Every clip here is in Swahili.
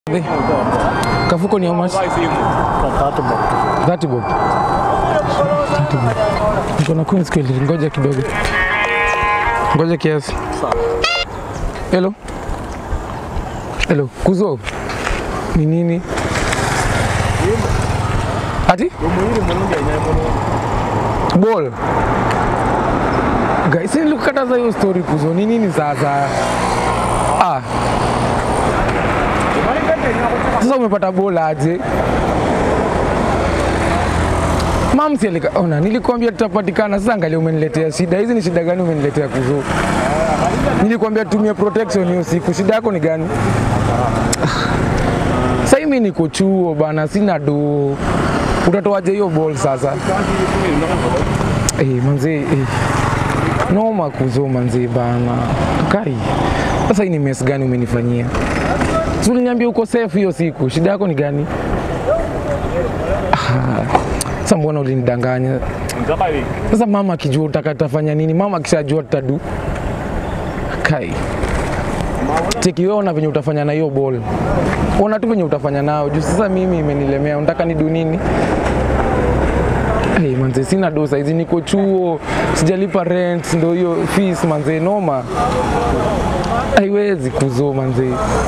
Be, Kafuko ni how much? 30 bob. 30 bob. Niko na coins kweli, ngoja kidogo. Ngoja kiasi. Hello. Hello, kuzo. Ni nini? Ati? Ball. Guys, nilikukataza hiyo story kuzo. Ni nini sasa? Ah, sasa umepata bola aje? Mamsi alika ona, nilikwambia tutapatikana. Sasa angalia, umeniletea shida. Hizi ni shida gani umeniletea kuzo? Nilikwambia tumia protection hiyo siku. Shida yako ni gani? Sasa mimi niko chuo bana, sina do. Utatoaje hiyo ball sasa? Eh, manzi eh. Noma kuzo manzi bana. Kai. Sasa hii ni mess gani umenifanyia? Si uliniambia uko safe hiyo siku, shida yako ni gani? Ah, Sasa mbona ulinidanganya? Sasa mama akijua utaka tafanya nini? Mama akishajua tutadu. Kai. Cheki wewe ona venye utafanya na hiyo ball. Ona tu venye utafanya nao. Juu sasa mimi imenilemea, unataka nidu nini? Hey, manze sina do saizi, niko chuo, sijalipa rent, ndo hiyo fees manze, noma. Haiwezi kuzo manze.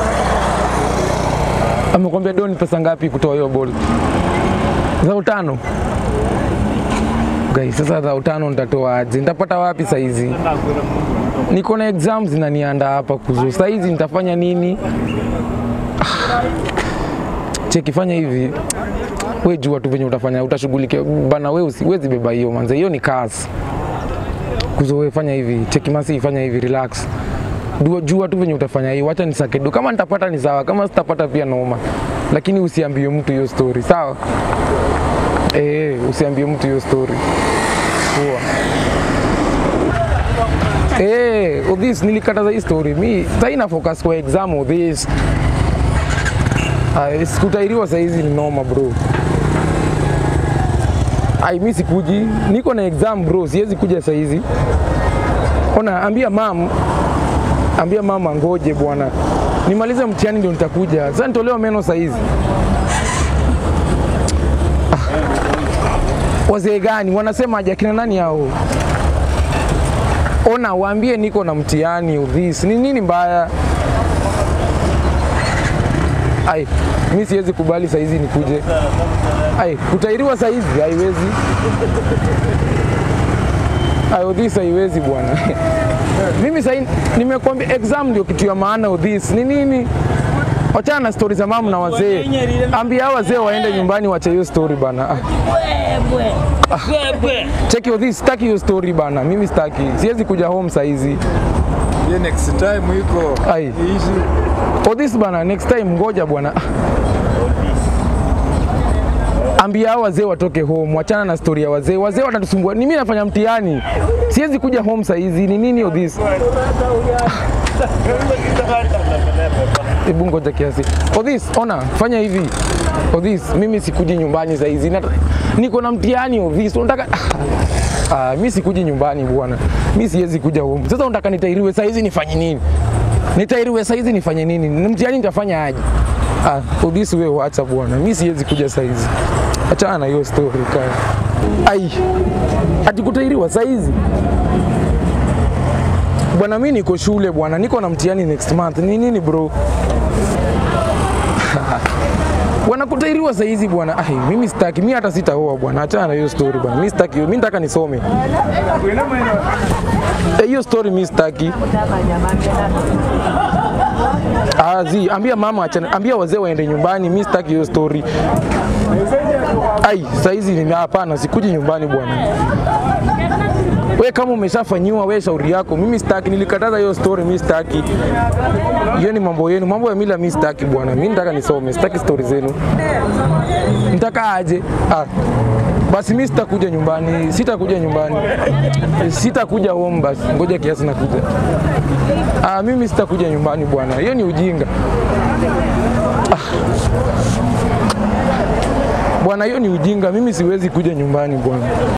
Amekwambia doni pesa ngapi kutoa hiyo ball? Za utano. Guys, sasa za utano nitatoa aje? Nitapata wapi saizi? Niko na exams zinanianda hapa kuzo. Saizi nitafanya nini? Ah. Cheki, fanya hivi we jua tu venye utafanya, utashughulikia bana. We usiwezi beba hiyo manze, hiyo ni kazi kuzo. We fanya hivi, cheki masi, fanya hivi, relax Dua, jua tu venye utafanya hiyo, wacha nisake do. Kama nitapata ni sawa, kama sitapata pia noma, lakini usiambie mtu hiyo story, sawa? Eh, usiambie mtu hiyo story. Poa. Eh, Odhis nilikataza hii story. Mi sasa ina focus kwa exam Odhis. Ah, sikutairiwa saa hizi ni noma bro. Ai, mi sikuji, niko na exam bro, siwezi kuja saa hizi. Ona, ambia mam, ambia mama ngoje bwana, nimalize mtihani ndio nitakuja. Sasa nitolewa meno saa hizi. Ah. Wazee gani wanasema aje? Akina nani hao? Ona, waambie niko na mtihani udhis. Ni nini mbaya? Ai, mi siwezi kubali saa hizi nikuje. Ai, kutairiwa saa hizi haiwezi. Ai, udhis haiwezi bwana. Mimi sasa nimekwambia exam ndio kitu ya maana udhis. Ni nini? Wachana na stori za mama na wazee. Ambia hao wazee waende nyumbani wache hiyo story bana. Ah. Cheki udhis, sitaki hiyo story bana. Mimi sitaki. Siwezi kuja home saa hizi. Ye next time iko Ai. ishi Odhis bana, next time ngoja bwana. Ambia hao wazee watoke home, wachana na story ya wazee. Wazee watatusumbua. Ni mimi nafanya mtihani, siwezi kuja home saa hizi. Ni nini Odhis? Hebu ngoja kiasi. Odhis, ona, fanya hivi. Odhis, mimi sikuji nyumbani saa hizi. Nata- Niko na mtihani Odhis. Unataka Ah, mi sikuji nyumbani bwana. Mi siwezi kuja home. Sasa unataka nitairiwe saa hizi nifanye nini? Nitairiwe saa hizi nifanye nini? Ni Mtihani nitafanya aje? Ah, Odhis wewe wacha bwana. Mi siwezi kuja saa hizi. Achana na hiyo story kaya. Ai. Ati kutairiwa saa hizi? Bwana mi niko shule bwana, niko na mtihani next month. Ni nini bro? Bwana kutairiwa saa hizi bwana. Ai, mimi sitaki, mimi hata sitaoa bwana. Achana na hiyo story bwana. Mimi sitaki, mimi nataka nisome. Eh, hiyo story mimi sitaki. Ah, zi, ambia mama achana, ambia wazee waende nyumbani. Mimi sitaki hiyo story. Ai, saa hizi ni hapana, sikuji nyumbani bwana. We kama umeshafanyiwa we shauri yako, mimi sitaki. Nilikataza hiyo story, mimi sitaki. Hiyo ni mambo yenu, mambo ya mila mimi sitaki bwana. Mimi nataka nisome, sitaki story zenu. Nitaka aje? Ah. Basi mimi sitakuja nyumbani, sitakuja nyumbani, sitakuja home. Basi ngoja kiasi nakuja. Ah, mimi sitakuja nyumbani bwana, hiyo ni ujinga ah. Bwana, hiyo ni ujinga. Mimi siwezi kuja nyumbani bwana.